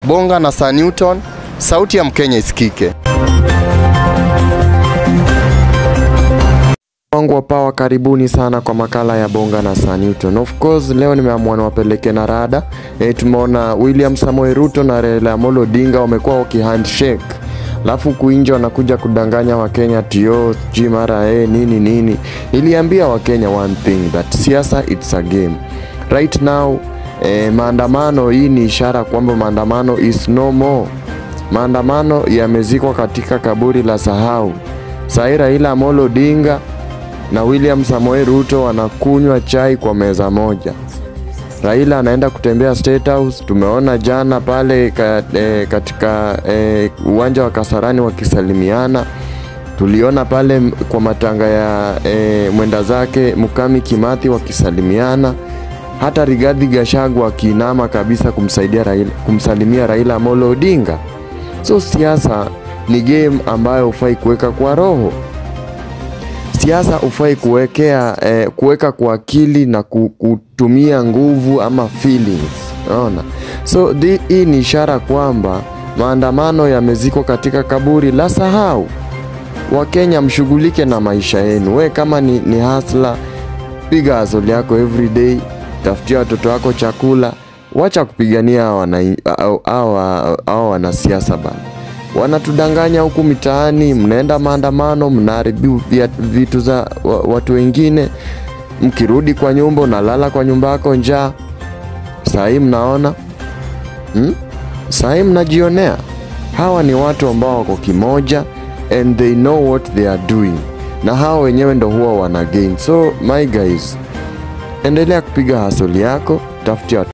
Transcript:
Bonga na Sir Newton, sauti ya Mkenya isikike. wangu wa pawa, karibuni sana kwa makala ya Bonga na Sir Newton. Of course leo nimeamua niwapeleke na rada e, tumeona William Samoei Ruto na Raila Amolo Odinga wamekuwa wakihandshake, alafu kuinja wanakuja kudanganya Wakenya tio sijui mara e, nini nini. Niliambia Wakenya one thing that siasa it's a game right now. E, maandamano hii ni ishara kwamba maandamano is no more. Maandamano yamezikwa katika kaburi la sahau. Sai Raila Amolo Odinga na William Samoei Ruto wanakunywa chai kwa meza moja. Raila anaenda kutembea State House. Tumeona jana pale ka, e, katika e, uwanja wa Kasarani wakisalimiana. Tuliona pale m- kwa matanga ya e, mwenda zake Mukami Kimathi wakisalimiana. Hata Rigathi Gachagua akiinama kabisa kumsaidia Raila, kumsalimia Raila Amolo Odinga. So siasa ni game ambayo hufai kuweka kwa roho siasa hufai kuwekea eh, kuweka kwa akili na ku- kutumia nguvu ama feelings unaona so thi- hii ni ishara kwamba maandamano yamezikwa katika kaburi la sahau wakenya mshughulike na maisha yenu we kama ni, ni hasla piga hasoli yako everyday tafutia watoto wako chakula wacha kupigania hawa wana- hawa hawa wanasiasa bana wanatudanganya huku mitaani, mnaenda maandamano, mnaharibu vya- vitu za wa- watu wengine, mkirudi kwa nyumba unalala kwa nyumba yako njaa. Saa hii mnaona hmm? Saa hii mnajionea hawa ni watu ambao wako kimoja and they know what they are doing, na hawa wenyewe ndo huwa wana gain. So my guys, endelea kupiga hasoli yako, tafutia